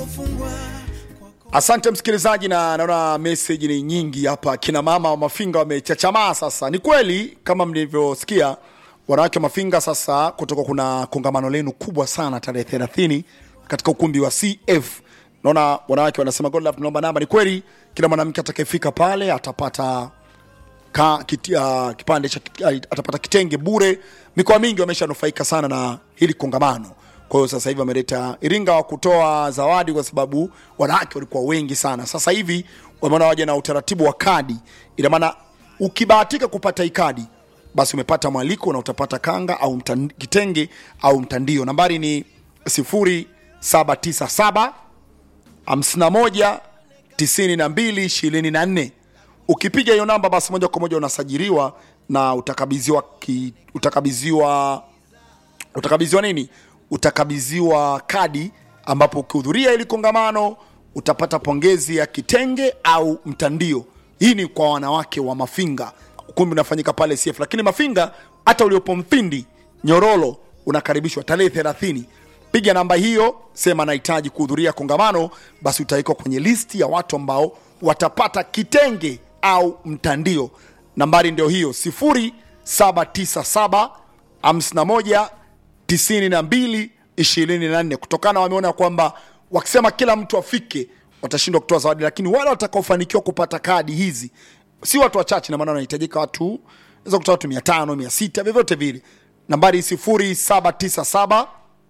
Asante msikilizaji, na naona meseji ni nyingi hapa. Kina mama wa Mafinga wamechachamaa sasa. Ni kweli kama mlivyosikia, wanawake wa Mafinga sasa, kutoka kuna kongamano lenu kubwa sana tarehe 30 katika ukumbi wa CF. Naona wanawake wanasema God love, tunaomba namba. Ni kweli, kila mwanamke atakayefika pale atapata ka, kiti, uh, kipande cha uh, atapata kitenge bure. Mikoa mingi wameshanufaika sana na hili kongamano. Kwa hiyo sasa hivi wameleta Iringa wa kutoa zawadi kwa sababu wanawake walikuwa wengi sana. Sasa hivi wameona waje na utaratibu wa kadi, ina maana ukibahatika kupata hii kadi basi umepata mwaliko na utapata kanga au mtan, kitenge au mtandio. Nambari ni 0797 51 92 24. Ukipiga hiyo namba basi moja kwa moja unasajiliwa na utakabidhiwa ki, utakabidhiwa utakabidhiwa nini? Utakabidhiwa kadi, ambapo ukihudhuria ili kongamano utapata pongezi ya kitenge au mtandio. Hii ni kwa wanawake wa Mafinga, ukumbi unafanyika pale CF. Lakini Mafinga, hata uliopo Mpindi, Nyororo, unakaribishwa tarehe 30. Piga namba hiyo, sema nahitaji kuhudhuria kongamano, basi utawekwa kwenye listi ya watu ambao watapata kitenge au mtandio. Nambari ndio hiyo 0797 51 92 24. Kutokana wameona kwamba wakisema kila mtu afike watashindwa kutoa zawadi, lakini wale watakaofanikiwa kupata kadi hizi si watu wachache, na maana wanahitajika watu naweza kutoa watu 500 600, vyovyote vile. Nambari 0797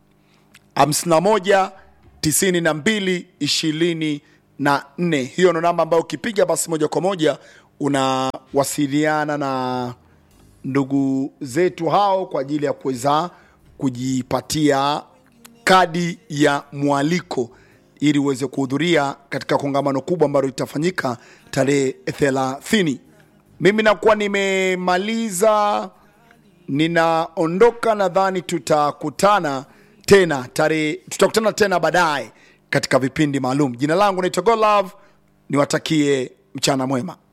51 92 24. Hiyo ndo namba ambayo ukipiga basi moja kwa moja unawasiliana na ndugu zetu hao kwa ajili ya kuweza kujipatia kadi ya mwaliko ili uweze kuhudhuria katika kongamano kubwa ambalo litafanyika tarehe 30. Mimi nakuwa nimemaliza, ninaondoka. Nadhani tutakutana tena tarehe, tutakutana tena baadaye katika vipindi maalum. Jina langu naitwa Godlove, niwatakie mchana mwema.